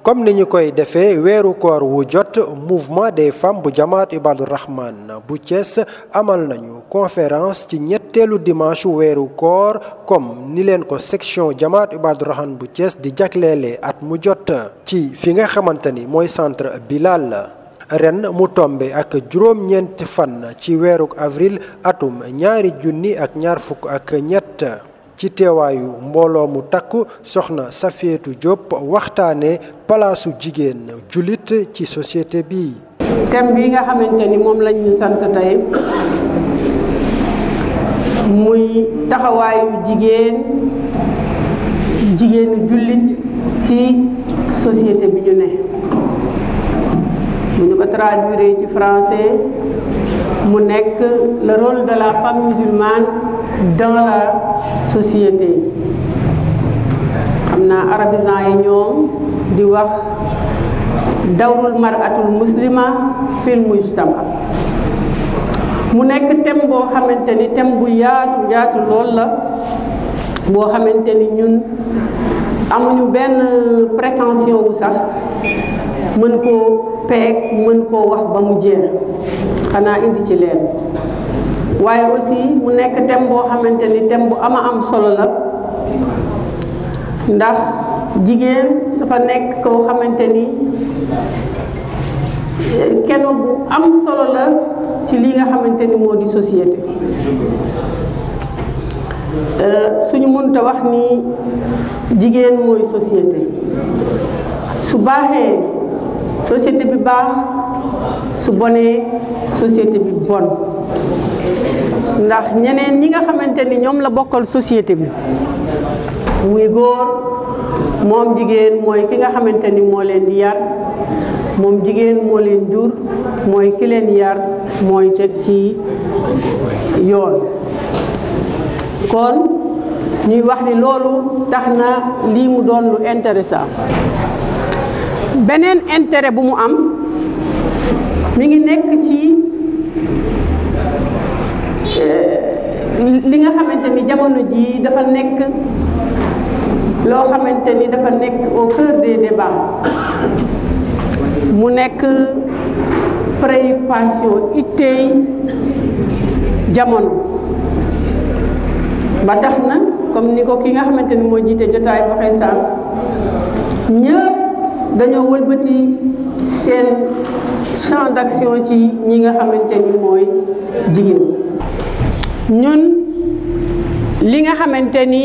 comme ni ñu koy defee weeru koor wu jot mouvement des femmes bu jamaat Ibadu Rahman bu Thiès amal nañu conférence ci ñetteelu dimanche weeru koor comme ni leen ko section jamaat Ibadu Rahman bu Thiès di jagleele at mu jot ci fi nga xamante ni mooy centre Bilal ren mu tombe ak juróom-ñeenti fan ci weeru avril atum ñaari junni ak ñaar fukk ak ñett ci teewaayu mbooloo mu takku soxna Safietou Diop waxtaane palaasu jigéen jullit ci société bi thème bi nga xamante ni moom lañ ñu sant tey muy taxawaayu jigéen jigéenu jullit ci société bi ñu ne bu ñu ko traduire ci français mu nekk le rôle de la femme musulmane dans la société xam naa arabisant yi ñoom di wax dawrul maratul muslima fil mujtama mu nekk thème boo xamante ni thème bu yaatu yaatu lool la boo xamante ni ñun amuñu benn prétention wu sax mën koo peeg mën koo wax ba mu jeex xanaa indi ci leen waaye aussi mu nekk thème boo xamante ni thème bu ama am solo la ndax jigéen dafa nekk koo xamante ni kenn bu am solo la ci li nga xamante ni moo di société suñu mënta wax ni jigéen mooy société su baaxee société bi baax su bonee société bi bon ndax ñeneen ñi nga xamante ni ñoom la bokkal société bi muy góor moom jigéen mooy ki nga xamante ni moo leen di yar moom jigéen moo leen jur mooy ki leen yar mooy teg ci yoon kon ñuy wax ni loolu tax na lii mu doon lu intéressant beneen intérêt bu mu am mi ngi nekk ci li nga xamante ni jamono jii dafa nekk loo xamante ni dafa nekk au cœur des débats mu nekk préoccupation itteey jamono ba tax na comme ni ko ki nga xamante ni moo jiite jotaay waxee sànq ñëpp dañoo wëlbati seen champ d'action ci ñi nga xamante ni mooy jigéen ñun li nga xamante ni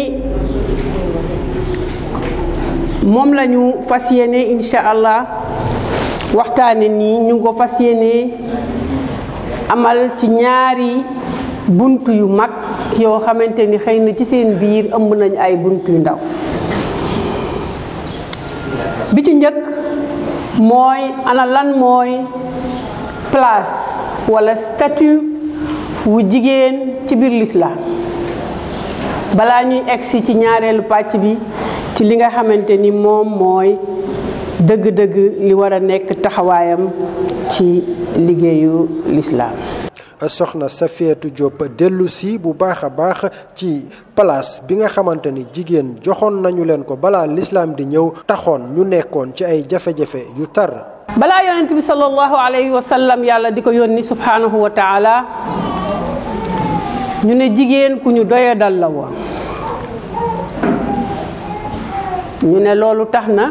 moom la ñu fas yéene incha allah waxtaane nii ñu ngi ko fas yéene amal ci ñaari bunt yu mag yoo xamante ni xëy na ci seen biir ëmb nañ ay bunt yu ndaw bi ci njëkk mooy ana lan mooy place walla statut wu jigéen ci biir lislaam balaa ñuy egsi ci ñaareelu pàcc bi ci li nga xamante ni moom mooy dëgg-dëgg li war a nekk taxawaayam ci liggéeyu lislaam soxna Safietou Diop dellu si bu baax a baax ci place bi nga xamante ni jigéen joxoon nañu leen ko balaa lislaam di ñëw taxoon ñu nekkoon ci ay jafe-jafe yu tar balaa yonent bi sallallahu alayhi wa sallam yàlla di ko yónni subhanahu wa taala ñu ne jigéen ku ñu doya dal la woon ñu ne loolu tax na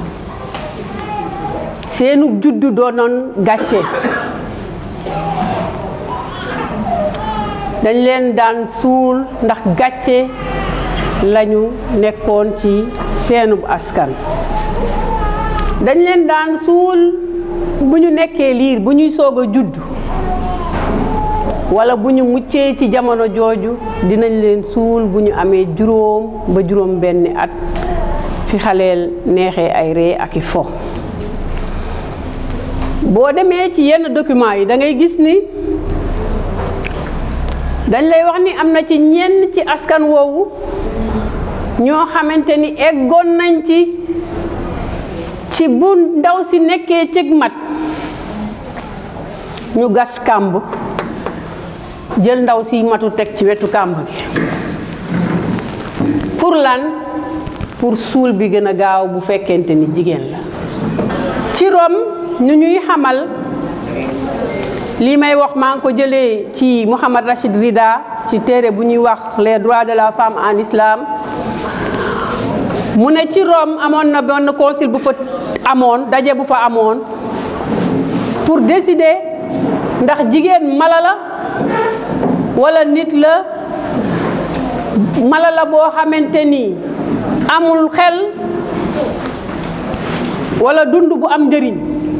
seenu juddu doonoon gàcce dañ leen daan suul ndax gàcce lañu nekkoon ci seenub askan dañ leen daan suul bu ñu nekkee liir bu ñuy soog a judd walla bu ñu muccee ci jamono jooju dinañ leen suul bu ñu amee juróom ba juróom benni at fi xaleel neexee ay ree ak i fo boo demee ci yenn documents yi da ngay gis ni dañ lay wax ni am na ci ñenn ci askan woowu ñoo xamante ni eggoon nañ ci ci bu ndaw si nekkee cig mat ñu gas kàmb jël ndaw si matu teg ci wetu kàmb gi pour lan pour suul bi gën a gaaw bu fekkente ni jigéen la ci Rome ñu ñuy xamal lii may wax maa ngi ko jëlee ci Mouhamad Rachid Rida ci téere bu ñuy wax les droits de la femme en islam mu ne ci Rome amoon na benn concile bu fa amoon daje bu fa amoon pour décider ndax jigéen mala la walla nit la mala la boo xamante ni amul xel walla dund bu am njëriñ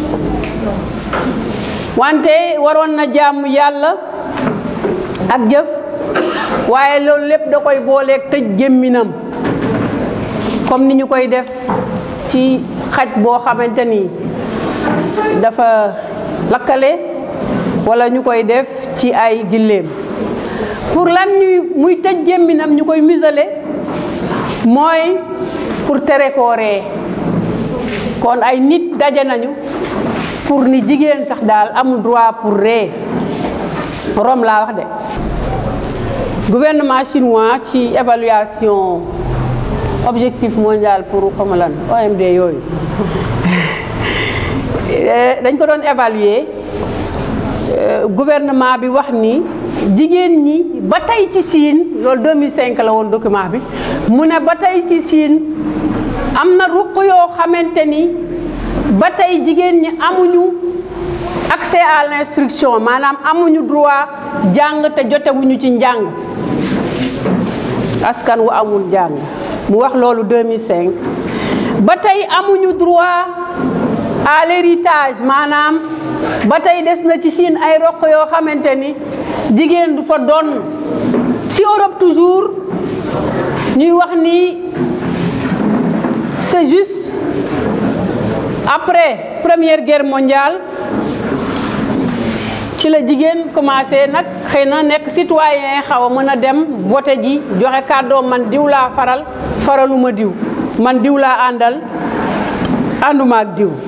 wante waroon na jàmm yàlla ak jëf waaye loolu lépp da koy booleeg tëj gémminam comme ni ñu koy def ci xaj boo xamante ni dafa lakkale walla ñu koy def ci ay gilleem pour lan ñuy muy tëj gémminam ñu koy muselé mooy pour tere koo ree kon ay nit daje nañu pour ni jigéen sax daal amul droit pour ree Rome laa wax de gouvernement chinois ci évaluation objectif mondial pour xama lan OMD yooyu dañ ko doon évaluer gouvernement bi wax ni jigéen ñi ba tey ci Chine loolu 2005 la woon document bi mu ne ba tey ci Chine am na ruq yoo xamante ni ba tey jigéen ñi amuñu accès à l'instruction maanaam amuñu droit jàng te jotewuñu ci njàng askan wu amul njàng mu wax loolu 2005 ba tey amuñu droit à l'héritage maanaam ba tey des na ci Chine ay roq yoo xamante ni jigéen du fa doon ci Europe toujours ñuy wax ni c'est juste après première guerre mondiale ci la jigéen commencé nag xëy na nekk citoyen xaw a mën a dem voté ji joxe kàddoom man diw laa faral faraluma diw man diw laa àndal ànduma ak diw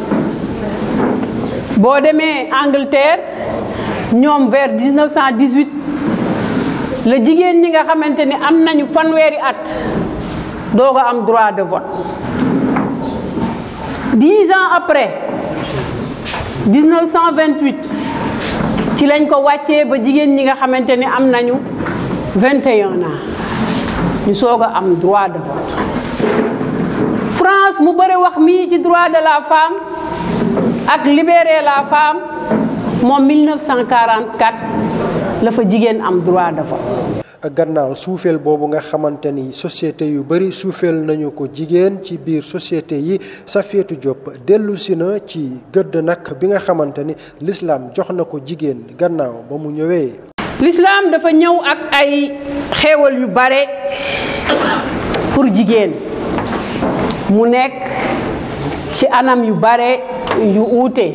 boo demee Angleterre ñoom vers 1918 la jigéen ñi nga xamante ni am nañu fanweeri at doog a am droit de vote dix ans après 1928 ci lañ ko wàccee ba jigéen ñi nga xamante ni am nañu 21 ans ñu soog a am droit de vote France mu bëri wax mii ci droit de la femme ak libérer la femme moom 1944 la fa jigéen am droit de vote. gannaaw suufeel boobu nga xamante ni société yu bari suufeel nañu ko jigéen ci biir société yi Safiétou Diop dellu si na ci gëdd nag bi nga xamante ni l'islam jox na ko jigéen gannaaw ba mu ñëwee. l'islam dafa ñëw ak ay xéewal yu bare pour jigéen mu nekk ci anam yu bare yu uute.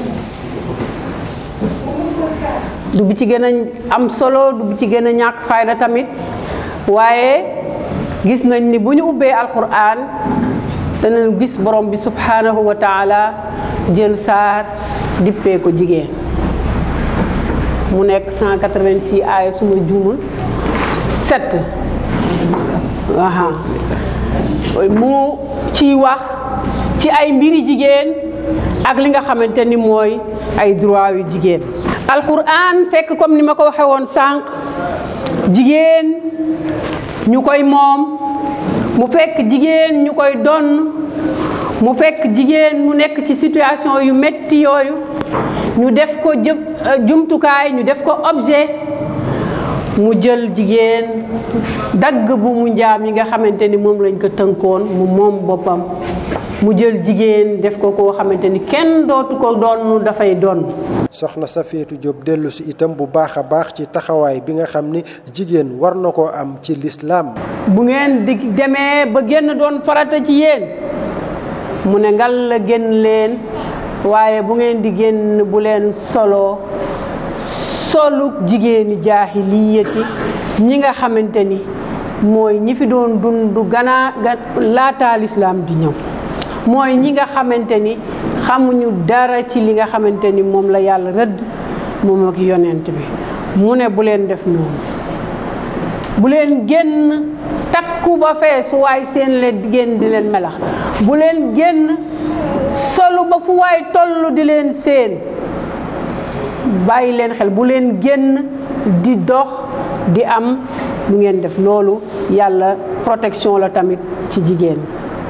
du bi ci gën a am solo du bi ci gën a ñàkk fayda tamit waaye gis nañ ni bu ñu ubbee alquran danañ gis borom bi subhanahu wa taala jël saar dippee ko jigéen mu nekk 186 aaya suma juumul 7 aha mu ciy wax ci ay mbiri jigéen ak li nga xamante ni mooy ay droit yu jigéen alxuraan fekk comme ni ma ko waxee woon sànq jigéen ñu koy moom mu fekk jigéen ñu koy donn mu fekk jigéen mu nekk ci situation yu metti yooyu ñu def ko jëf jumtukaay ñu def ko objet mu jël jigéen dagg bu mu njaam yi nga xamante ni moom lañ ko tënkoon mu moom boppam mu jël jigéen def ko koo xamante ni kenn dootu ko doon dafay doon. soxna Safiétou Diop dellu si itam bu baax a baax ci taxawaay bi nga xam ni jigéen war na koo am ci lislaam bu ngeen di demee ba génn doon farata ci yéen mu ne ngal la génn leen waaye bu ngeen di génn bu leen solo solu jigéeni jaahiliyati ñi nga xamante ni mooy ñi fi doon dund ganaa laataa lislaam di ñëw mooy ñi nga xamante ni xamuñu dara ci li nga xamante ni moom la yàlla rëdd moom ak yonent bi mu ne bu leen def noonu bu leen génn takku ba fees fu waay seen leen génn di leen melax bu leen génn solu ba fu waay toll di leen seen bàyyi leen xel bu leen génn di dox di am lu ngeen def loolu yàlla protection la tamit ci jigéen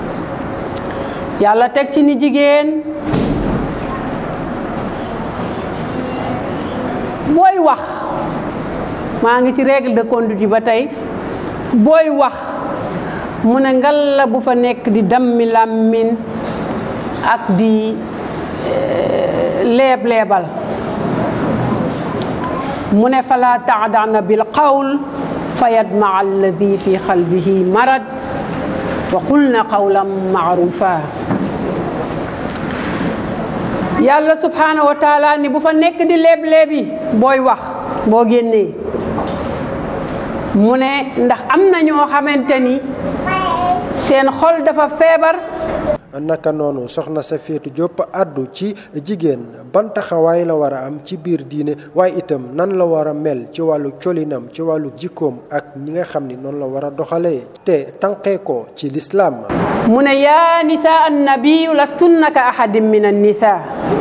yàlla teg ci ni jigéen booy wax maa ngi ci règle de conduite yi ba tey booy wax mu ne ngal la bu fa nekk di dammi làmmiñ ak di leeb leebal mu ne fala taadana bil qawl fa yadmaa alladi fi qalbihi marad wa qulna qawlan maarufa yàlla subhanahu wa taala ni bu fa nekk di leeb-leebi booy wax boo génnee mu ne ndax am na ñoo xamante ni seen xol dafa feebar naka noonu soxna Safiyatu Diop àddu ci jigéen ban taxawaay la war a am ci biir diine waaye itam nan la war a mel ci wàllu colinam ci wàllu jikkoom ak ñi nga xam ni noonu la war a doxalee te tànqee ko ci lislaam mu ne yaa nisaa annabiyu lastunna ka ahadin min annisa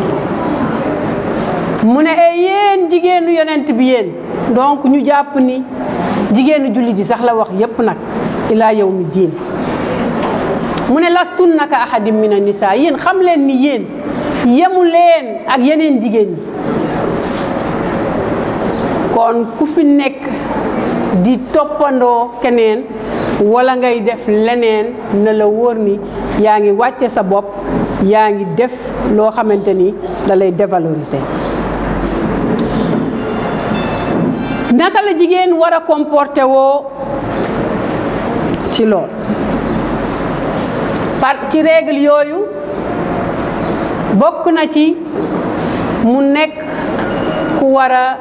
mu ne e yéen jigéenu yonent bi yéen donc ñu jàpp ni jigéenu julli ji sax la wax yépp nag ilaa yawmi diin mu ne lastunna ka ahadin min annisa yéen xam leen ni yéen yemu leen ak yeneen jigéen ñi kon ku fi nekk di toppandoo keneen wala ngay def leneen na la wóor ni yaa ngi wàcce sa bopp yaa ngi def loo xamante ni da lay dévaloriser naka la jigéen war a comporté woo ci lool par ci règle yooyu bokk na ci mu nekk ku war a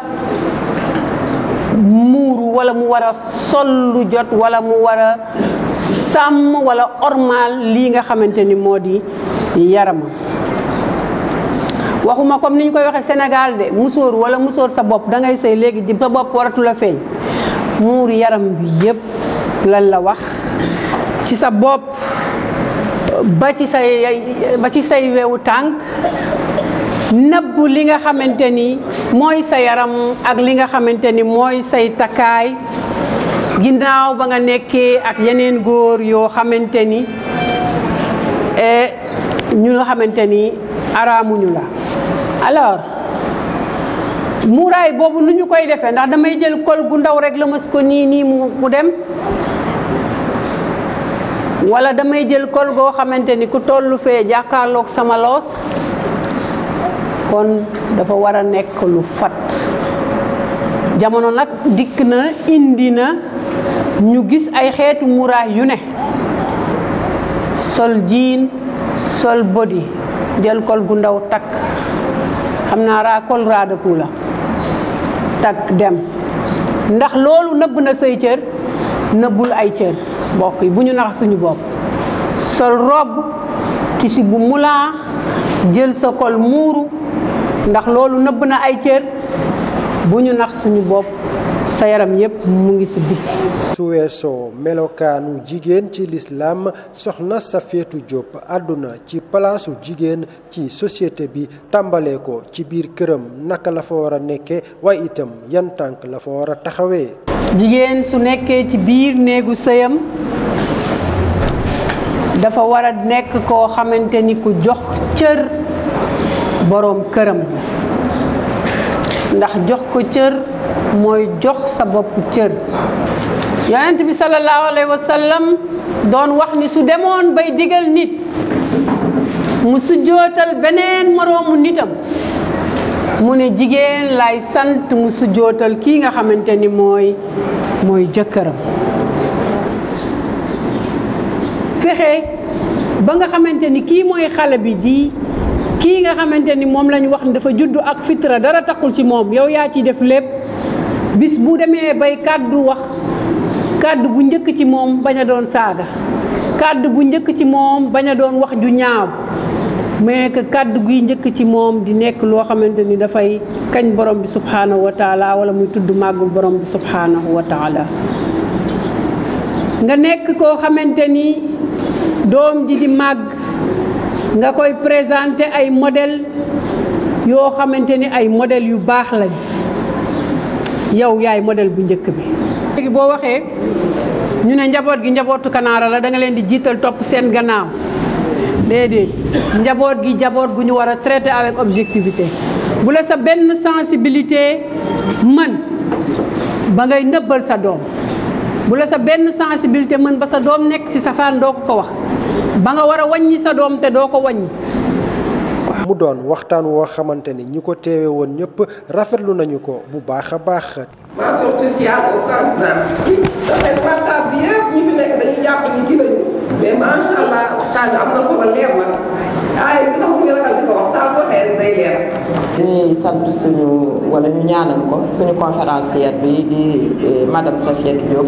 muuru wala mu war a sol lu jot wala mu war a sàmm wala ormal lii nga xamante ni moo di yaramam waxuma comme ni ñu koy waxee Sénégal de musóor wala musóor sa bopp da ngay sëy léegi di sa bopp waratu la feeñ muur yaram bi yépp lan la wax ci sa bopp ba ci say ba ci say wewu tànk nëbb li nga xamante ni mooy sa yaram ak li nga xamante ni mooy say takkaay ginnaaw ba nga nekkee ak yeneen góor yoo xamante ni ñu nga xamante ni araamuñu la alors muuraay boobu nu ñu koy defee ndax damay jël kol gu ndaw rek la mas ko nii nii mu dem wala damay jël kol goo xamante ni ku tollu fee jàkkaarloog sama loos kon dafa war a nekk lu fat jamono nag dikk na indi na ñu gis ay xeetu muraay yu ne sol jiin sol body jël kol gu ndaw takk xam naa raa kol raadaku la takk dem ndax loolu nëbb na say cër nëbbul ay cër mbokk yi bu ñu nax suñu bopp sol robe tissu bu mulan jël sa kol muuru ndax loolu nëbb na ay cër bu ñu nax suñu bopp sa yaram yépp mu ngi ci biti su weesoo melokaanu jigéen ci lislaam soxna Safiyatu Diop àdduna ci palaasu jigéen ci société bi tàmbalee ko ci biir këram naka la fa war a nekkee waaye itam yan tànk la fa war a taxawee jigéen su nekkee ci biir néegu sëyam dafa war a nekk koo xamante ni ku jox cër boroom këram ndax jox ko cër mooy jox sa bopp cër yonent bi sallallahu alayhi wa sallam doon wax ni su demoon bay digal nit mu sujjootal beneen moroomu nitam mu ne jigéen lay sant mu sujjootal kii nga xamante ni mooy mooy jëkkëram fexe ba nga xamante ni kii mooy xale bi di kii nga xamante ni moom lañu wax ni dafa juddu ak fitra dara taxul ci moom yow yaa ci def lépp bis bu demee bay kàddu wax kàddu bu njëkk ci moom bañ a doon saaga kàddu bu njëkk ci moom bañ a doon wax ju ñaaw mais que kàddu guy njëkk ci moom di nekk loo xamante ni dafay kañ borom bi subhanahu wa taala wala muy tudd màggu borom bi subhanahu wa taala nga nekk koo xamante ni doom ji di màgg nga koy présenter ay modèle yoo xamante ni ay modèle yu baax lañ yow yaay modèle bu njëkk bi léegi boo waxee ñu ne njaboot gi njabootu kanaara la da nga leen di jiital topp seen gannaaw déedéet njaboot gi njaboot gu ñu war a traiter avec objectivité bu la sa benn sensibilité mën ba ngay nëbbal sa doom bu la sa benn sensibilité mën ba sa doom nekk ci safaan doo ko ko wax ba nga war a wàññi sa doom te doo ko wàññi mu doon waxtaan woo xamante ni ñi ko teewe woon ñëpp rafetlu nañu ko bu baax a baax. mention spéciale au France dafay waxtaan bi yëpp ñi fi nekk dañuy jàpp ni kii lañu mais macha allah waxtaan bi am na solo leer na ay bi tax muy ragal di ko wax saa boo waxee rek day leer. ñuy sant suñu wala ñu ñaanal ko suñu conférencière bi di madame Safiatou Diop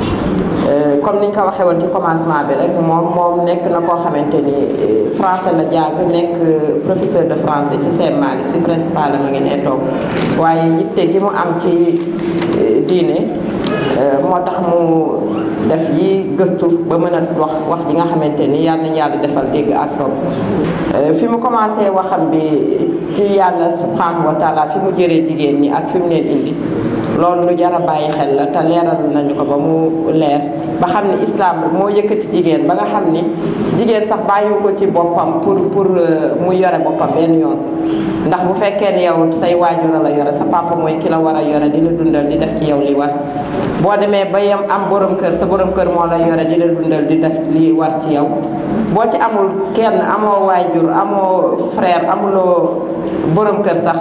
comme niñ ko waxee woon ci commencement bi rek moom moom nekk na koo xamante ni français la jàng nekk professeur de français ci Sèye Malick si principal la ma ngi nee toog waaye yitte gi mu am ci diine moo tax mu def yi gëstu ba mën a wax wax ji nga xamante ni yal nañu yàlla defal dégg ak topp fi mu commencé waxam bi ci yàlla subhanahu wa taala fi mu jëree jigéen ñi ak fi mu leen indi loolu lu jar a bàyyi xel la te leeral nañu ko ba mu leer ba xam ni islam moo yëkkati jigéen ba nga xam ni jigéen sax bàyyiwu ko ci boppam pour pour mu yore boppam benn yoon ndax bu fekkee ne yow say waajur la yore sa papa mooy ki la war a yore di la dundal di def ci yow li war boo demee ba yem am borom kër sa borom kër moo la yore di la dundal di def li war ci yow boo ci amul kenn amoo waajur amoo frère amuloo borom kër sax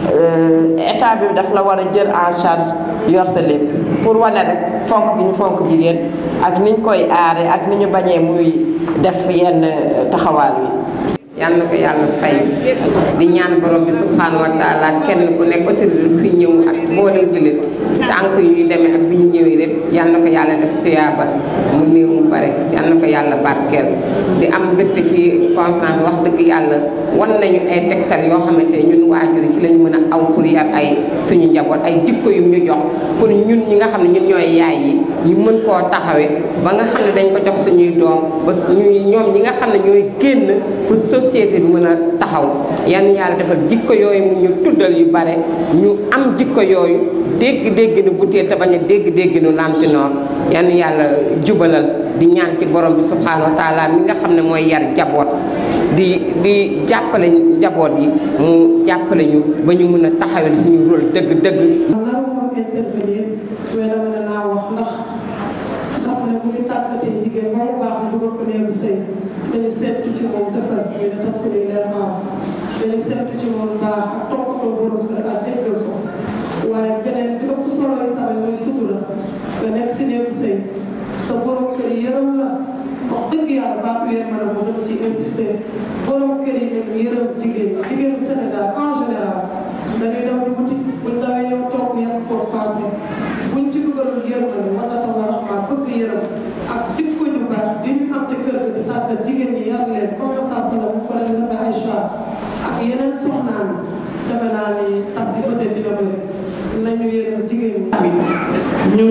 état bi daf la war a jël en charge yor sa lépp pour wane rek fonk gi ñu fonk jigéen ak niñ koy aare ak ni ñu bañee muy def yenn taxawaal yi yal na ko yàlla fay di ñaan borom bi subhanahu wa taala kenn ku nekk autorité fi ñëw ak mboolem jullit tànk yu ñu demee ak bi ñu ñëwee lépp yal na ko yàlla def tuyaaba mu néew mu bare yal na ko yàlla barkeel di am mbégte ci conférence wax dëgg yàlla wan nañu ay tegtal yoo xamante ne ñun waajur ci lañu mën a aw pour yar ay suñu njaboot ay jikko yu ñu jox pour ñun ñi nga xam ne ñun ñooy yaay yi ñu mën koo taxawee ba nga xam ne dañ ko jox suñuy doom ba ñuy ñoom ñi nga xam ne ñooy génn pour société bi mën a taxaw yan yàlla defal jikko yooyu mu ñu tuddal yu bare ñu am jikko yooyu dégg-dégg nu butéel te bañ a dégg-dégg nu lantinoor yan yàlla jubalal di ñaan ci borom bi subhanahu wa taala mi nga xam ne mooy yar jaboot di di jàppale njaboot yi mu jàppale ñu ba ñu mën a taxawel suñu rôle dëgg-dëgg naru moom intervenir mais dama ne naa wax ndax ndax ne bu ñu tàggatee jigéen ba mu baax ñu dugal ko néegu sëy dañu seetu ci moom defar ñu ne tas ko ni leer maaw dañu seetu ci moom baax ak toppatoo borom kër ak déggal ko waaye beneen bi ëpp solo yi tamit muy sutura nga nekk si néegu sëy sa borom kër yi yërëm la wax dëgg yàlla baatu yéen mën a bu dama ci insister borom kër yi ñu yërëm jigéen jigéenu Sénégal en général dañuy daw di wuti buñ dawee ñëw toog yàgg foofu passé buñ ci dugalul yërmande wala tawa raxmaa bëgg yërëm ak jikko ju baax bi ñu am ci kër gi di tàggat jigéen ñi yar leen comme ça sala bu ko leen la Aïcha ak yeneen soxnaan defe naa ni tas yi peut-être dina bëri nañu yërëm jigéen ñi ñu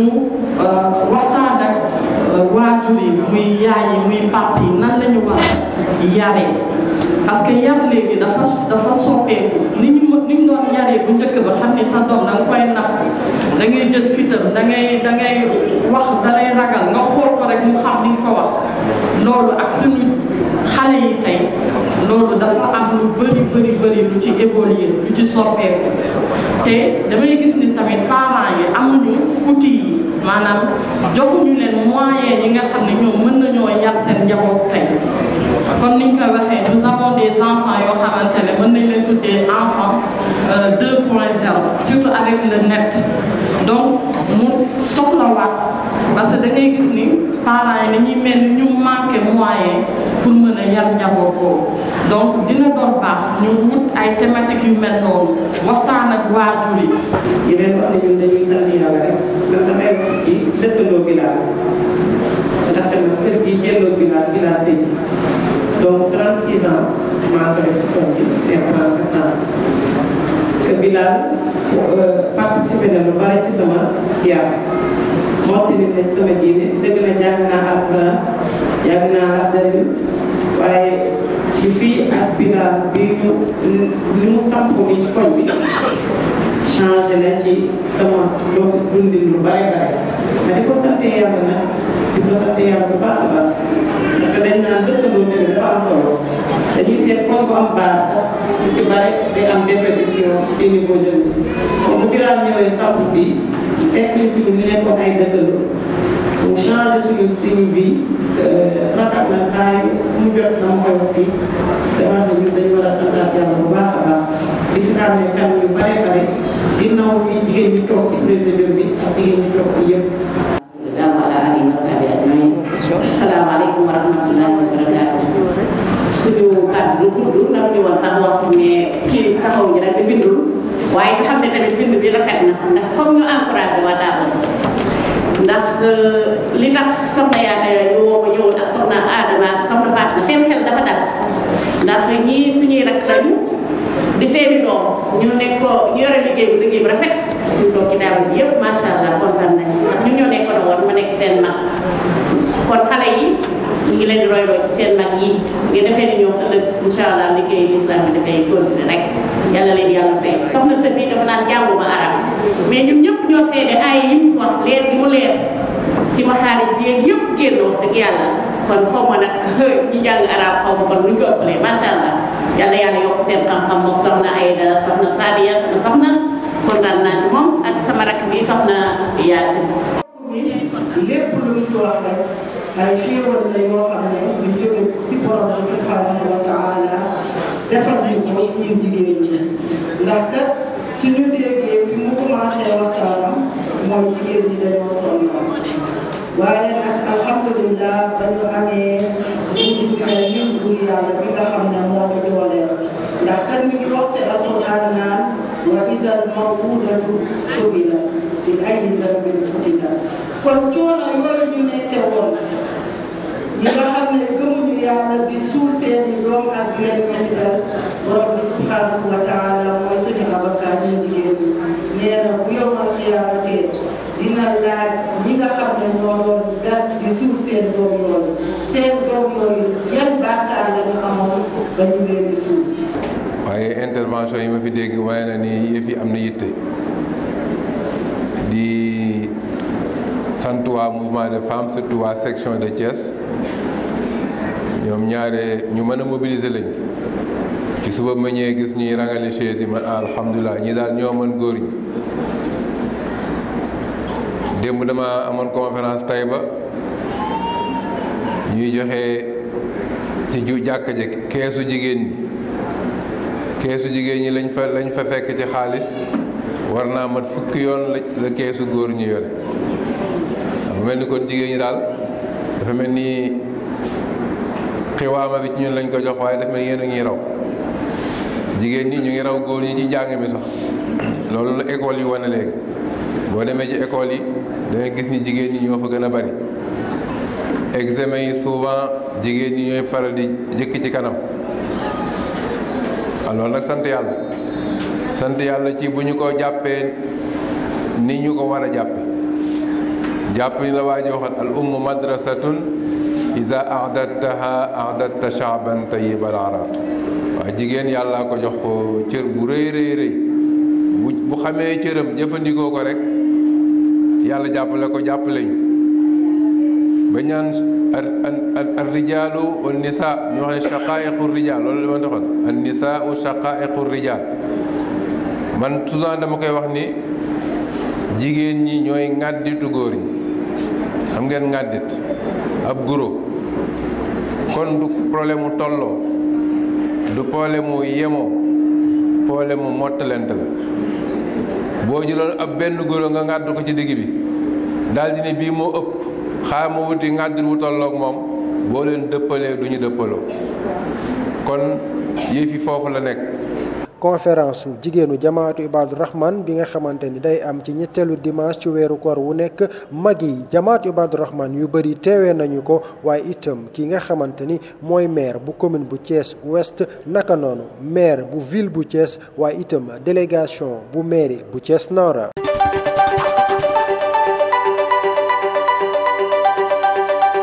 waxtaan ak waajur yi muy yaay yi muy papa yi nan lañu war a yaree parce que yar léegi dafa dafa soppeeku ni ñu ni ñu doon yaree bu njëkk ba xam ni sa doom da nga koy napp da ngay jël fitam da ngay da ngay wax da lay ragal nga xool ko rek mu xam ni nga ko wax loolu ak suñu xale yi tey loolu dafa am lu bëri bëri bëri lu ci évoluer lu ci soppeeku te damay gis ni tamit parents yi amuñu outils yi maanaam joxuñu leen moyens yi nga xam ne ñoom mën nañoo yar seen njaboot tey comme niñ koy waxee nous avons des enfants yoo xamante ne mën nañ leen tuddee enfants 2 point 0 surtout avec le net donc mu soxlawaat parce que da ngay gis ni parents yi dañuy mel ni ñu manqué moyen pour mën a yar njaboot boobu donc dina doon baax ñu wut ay thématiques yu mel noonu waxtaan ak waajur yi. di leen wax ne ñun dañuy sant yàlla rek ndax damay wax ci dëkkandoo Bilal ndaxte nag kër gi jëlloo Bilal Bilal sëy si donc 36 ans maa ngi ko def ci koñ bi et 37 ans que Bilal participé na lu bari ci sama yar mottali nañ sama diine dëgg la jàng naa alquran jàng naa afdari waaye ci fii ak bilaal bi mu li mu samp ni ci koñ bi changé na ci sama loolu dundin lu bare bare ma di ko sant yàlla nag di ko sant yàlla bu baax a baax ndaxte dañ naan dëkkandoo tamit dafa am solo dañuy seet koñ bu am base sax lu ci bare day am dépercussion ci niveau jeune bi comme bu bilaal ñëwee samp fii fekk ñu fi lu ñu nekkoon ay dëkkandoo mu changé suñu suñu vie rafet na saa yu mu jot na ma koy wax fii dama ne ñun dañu war a santaat yàlla bu baax a baax di fi daal ne kan yu bare bare ginnaaw bi jigéen ñi toog ci président bi ak jigéen ñi toog ci yëpp. asalaamaaleykum wa rahmatullahi wa barakaatu suñu kàddu du gudd ndax ñu woon sax wax ne kii taxaw ñi rek bindul waaye ñu xam ne tamit bind bi rafet na ndax foog ñu encouragé waa Daabour ndax li tax soxna yaata ñu woo ma ñëwoon ak soxna Adama ak soxna Fatou seen xel dafa dal ndax ñii suñuy rak lañu di seeni doom ñu nekk ko ñu yore liggéey bu liggéey bu rafet ñu toog ci Daabour bi yëpp macha allah kontaan nañu ndax ñun ñoo nekkoon woon ma nekk seen mag kon xale yi ñu ngi leen di royloo ci seen mag yi nga defee ni ñoom ëllëg incha allah liggéey l'islam bi dafay continuer rek yàlla leen yàlla fay soxna sa bii dafa naan jànguma arab mais ñun ñëpp ñoo seede ay yi mu wax leer bi mu leer ci maxaaris yéeg yëpp génn wax dëgg yàlla kon xaw ma nag ñi jàng arab xaw ma kon nuñ ko ëppalee macha allah yàlla yàlla yokk seen xam-xam moom soxna Ayda soxna Sadiya sama soxna kontaan naa ci moom ak sama rakk bi soxna Yaasin lépp lu ñu fi wax rek ay xéewal la yoo xam ne ñu jóge si borom bi subhanahu wa taala defal ñu ko ñun jigéen ñi ndax kat suñu déggee fi mu commencé waxtaanam mooy jigéen ñi dañoo sonnoon waaye nag alhamdulillah ba ñu amee buur bu mel ni buur yàlla bi nga xam ne moo ñu dooleel ndax kat mi ngi wax si alquran naan wa idal mawudatu su'ilat bi ayyi dambin qutilat kon coono yooyu ñu nekkee woon ñi nga xam ne gëmuñu yàlla di suul seeni doom ak di leen mettital borom bi subhanahu wa taala mooy suñu avocat ñun jigéen ñi nee na bu yomal xiyaamatee dina laaj ñi nga xam ne ñoo doon gas di suul seen doom yooyu seen doom yooyu yan bàkkaar la ñu amoon ba ñu leen di suul waaye intervention yi ma fi dégg waaye na ni yëf yi am na yitte di sant waa mouvement de femmes surtout waa section de Thiès ñoom ñaare ñu mën a mobiliser lañ ci suba ma ñëwee gis ñuy rangale chaise yi man alhamdulilah ñi daal ñoo mën góor ñi démb dama amoon conférence Taïba ñuy joxe ci ju jàkka ji keesu jigéen ñi keesu jigéen ñi lañ fa lañ fa fekk ci xaalis war naa mat fukki yoon la la keesu góor ñu yore dafa mel ni kon jigéen ñi daal dafa mel ni xiwaama bi ci ñun lañ ko jox waaye dafa mel ni yéen a ngi raw jigéen ñi ñu ngi raw góor ñi ci njàng mi sax loolu la école yi wane léegi boo demee ci école yi dangay gis ni jigéen ñi ñoo fa gën a bari examen yi souvent jigéen ñi ñooy faral di jëkk ci kanam alors nag sant yàlla sant yàlla ci bu ñu ko jàppee ni ñu ko war a jàppe jàpp ni la waa ji waxoon al ummu madrasatun ida ahdattaha ahdatta shaaban tayyibal araq waaw jigéen yàlla ko jox ko cër bu rëy rëy rëy bu bu xamee cëram jëfandikoo ko rek yàlla jàppale ko jàppale ñu ba ñaan ar rijaalu wa nisaa ñu wax ne shaqaa'iqu rijaal loolu la ma doxoon an nisaau shaqaa'iqu rijaal man souvent dama koy wax ni jigéen ñi ñooy ŋàdditu góor ñi xam ngeen ŋàddit ab guro kon du problème mu tolloo du problème mu yemoo problème mu mottalente la boo jëloon ab benn guro nga ŋàddu ko ci digg bi daal di ne bii moo ëpp xaar ma wuti ŋàddit wu tolloog moom boo leen dëppalee du ñu dëppaloo kon yëfi foofu la nekk conférence su jigéenu jamaatu Ibadu Rahman bi nga xamante ni day am ci ñetteelu dimanche ci weeru koor wu nekk mag yi jamaatu Ibadu Rahman yu bëri teewee nañu ko waaye itam ki nga xamante ni mooy maire bu commune bu Thiès Ouest naka noonu maire bu ville bu Thiès waaye itam délégation bu mairie bu Thiès Nord.